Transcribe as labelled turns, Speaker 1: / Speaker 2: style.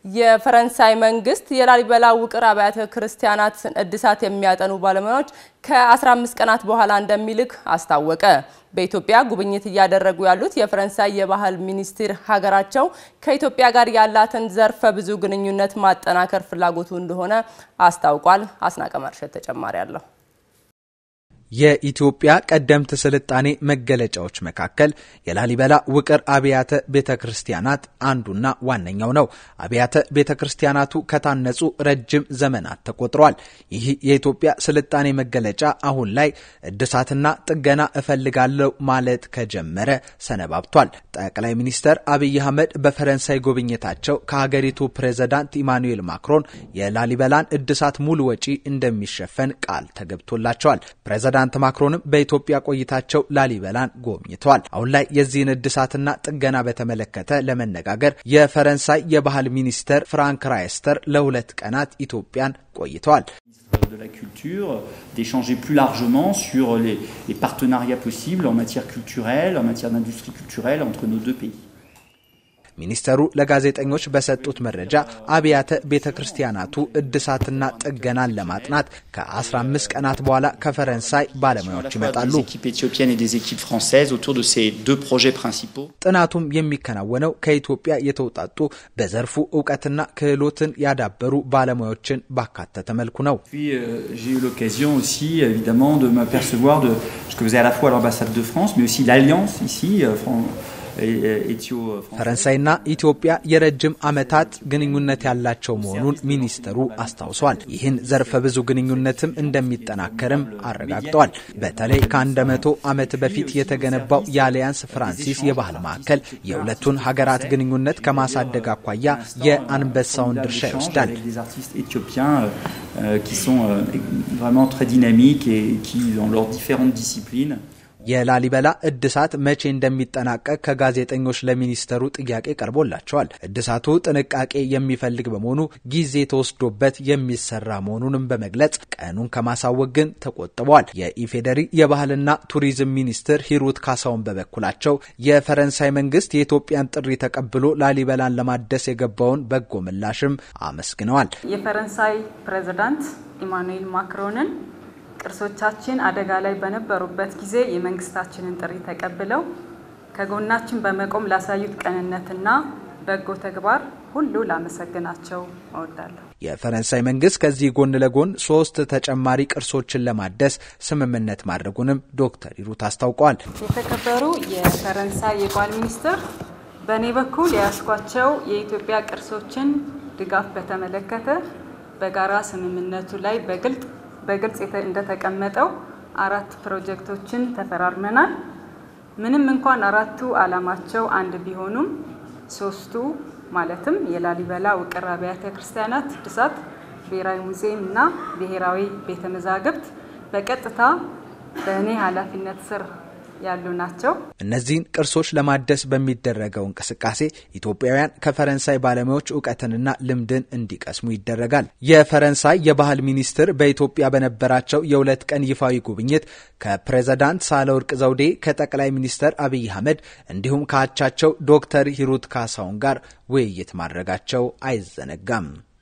Speaker 1: የፈረንሳይ መንግስት የላሊበላ ውቅር አብያተ ክርስቲያናት እድሳት የሚያጠኑ ባለሙያዎች ከ15 ቀናት በኋላ እንደሚልክ አስታወቀ። በኢትዮጵያ ጉብኝት እያደረጉ ያሉት የፈረንሳይ የባህል ሚኒስትር ሀገራቸው ከኢትዮጵያ ጋር ያላትን ዘርፈ ብዙ ግንኙነት ማጠናከር ፍላጎቱ እንደሆነ አስታውቋል። አስናቀ መርሸት ተጨማሪ አለው።
Speaker 2: የኢትዮጵያ ቀደምት ስልጣኔ መገለጫዎች መካከል የላሊበላ ውቅር አብያተ ቤተ ክርስቲያናት አንዱና ዋነኛው ነው። አብያተ ቤተ ክርስቲያናቱ ከታነጹ ረጅም ዘመናት ተቆጥሯል። ይህ የኢትዮጵያ ስልጣኔ መገለጫ አሁን ላይ እድሳትና ጥገና እፈልጋለሁ ማለት ከጀመረ ሰነባብቷል። ጠቅላይ ሚኒስተር አብይ አህመድ በፈረንሳይ ጉብኝታቸው ከሀገሪቱ ፕሬዝዳንት ኢማኑኤል ማክሮን የላሊበላን እድሳት ሙሉ ወጪ እንደሚሸፈን ቃል ተገብቶላቸዋል። ፕሬዝዳንት ማክሮንም በኢትዮጵያ ቆይታቸው ላሊበላን ጎብኝተዋል። አሁን ላይ የዚህን እድሳትና ጥገና በተመለከተ ለመነጋገር የፈረንሳይ የባህል ሚኒስተር ፍራንክ ራይስተር ለሁለት ቀናት ኢትዮጵያን ቆይተዋል።
Speaker 3: de la culture, d'échanger plus largement sur les, les partenariats possibles en matière culturelle, en matière d'industrie culturelle entre nos deux pays.
Speaker 2: ሚኒስተሩ ለጋዜጠኞች በሰጡት መረጃ አብያተ ቤተ ክርስቲያናቱ እድሳትና ጥገናን ለማጥናት ከ15 ቀናት በኋላ ከፈረንሳይ ባለሙያዎች ይመጣሉ። ጥናቱም የሚከናወነው ከኢትዮጵያ የተውጣጡ በዘርፉ እውቀትና ክህሎትን ያዳበሩ ባለሙያዎችን ባካተተ መልኩ ነው።
Speaker 3: J'ai eu l'occasion aussi évidemment de m'apercevoir de ce que faisait à la fois l'ambassade de France mais aussi l'alliance ici
Speaker 2: ፈረንሳይና ኢትዮጵያ የረጅም ዓመታት ግንኙነት ያላቸው መሆኑን ሚኒስተሩ አስታውሷል። ይህን ዘርፈ ብዙ ግንኙነትም እንደሚጠናከርም አረጋግጠዋል። በተለይ ከአንድ መቶ ዓመት በፊት የተገነባው የአሊያንስ ፍራንሲስ የባህል ማዕከል የሁለቱን ሀገራት ግንኙነት ከማሳደግ አኳያ የአንበሳውን ድርሻ ይወስዳል።
Speaker 3: qui sont vraiment très dynamiques et qui dans leurs différentes disciplines
Speaker 2: የላሊበላ እድሳት መቼ እንደሚጠናቀቅ ከጋዜጠኞች ለሚኒስተሩ ጥያቄ ቀርቦላቸዋል። እድሳቱ ጥንቃቄ የሚፈልግ በመሆኑ ጊዜ ተወስዶበት የሚሰራ መሆኑንም በመግለጽ ቀኑን ከማሳወቅ ግን ተቆጥበዋል። የኢፌዴሪ የባህልና ቱሪዝም ሚኒስትር ሂሩት ካሳውን በበኩላቸው የፈረንሳይ መንግስት የኢትዮጵያን ጥሪ ተቀብሎ ላሊበላን ለማደስ የገባውን በጎ ምላሽም አመስግነዋል።
Speaker 4: የፈረንሳይ ፕሬዚዳንት ኢማኑኤል ማክሮንን ቅርሶቻችን አደጋ ላይ በነበሩበት ጊዜ የመንግስታችንን ጥሪ ተቀብለው ከጎናችን በመቆም ላሳዩት ቅንነትና በጎ ተግባር ሁሉ ላመሰግናቸው እወዳለሁ።
Speaker 2: የፈረንሳይ መንግስት ከዚህ ጎን ለጎን ሶስት ተጨማሪ ቅርሶችን ለማደስ ስምምነት ማድረጉንም ዶክተር ሂሩት አስታውቀዋል።
Speaker 4: የተከበሩ የፈረንሳይ የባህል ሚኒስትር፣ በእኔ በኩል የያዝኳቸው የኢትዮጵያ ቅርሶችን ድጋፍ በተመለከተ በጋራ ስምምነቱ ላይ በግልጥ በግልጽ እንደተቀመጠው አራት ፕሮጀክቶችን ተፈራርመናል። ምንም እንኳን አራቱ ዓላማቸው አንድ ቢሆኑም ሶስቱ ማለትም የላሊበላ ውቅር አብያተ ክርስቲያናት እድሳት፣ ብሔራዊ ሙዚየም እና ብሔራዊ ቤተ መዛግብት በቀጥታ በእኔ ኃላፊነት ስር ያሉ ናቸው።
Speaker 2: እነዚህን ቅርሶች ለማደስ በሚደረገው እንቅስቃሴ ኢትዮጵያውያን ከፈረንሳይ ባለሙያዎች እውቀትንና ልምድን እንዲቀስሙ ይደረጋል። የፈረንሳይ የባህል ሚኒስትር በኢትዮጵያ በነበራቸው የሁለት ቀን ይፋዊ ጉብኝት ከፕሬዝዳንት ሳህለወርቅ ዘውዴ፣ ከጠቅላይ ሚኒስትር አብይ አህመድ እንዲሁም ከአቻቸው ዶክተር ሂሩት ካሳውን ጋር ውይይት ማድረጋቸው አይዘነጋም።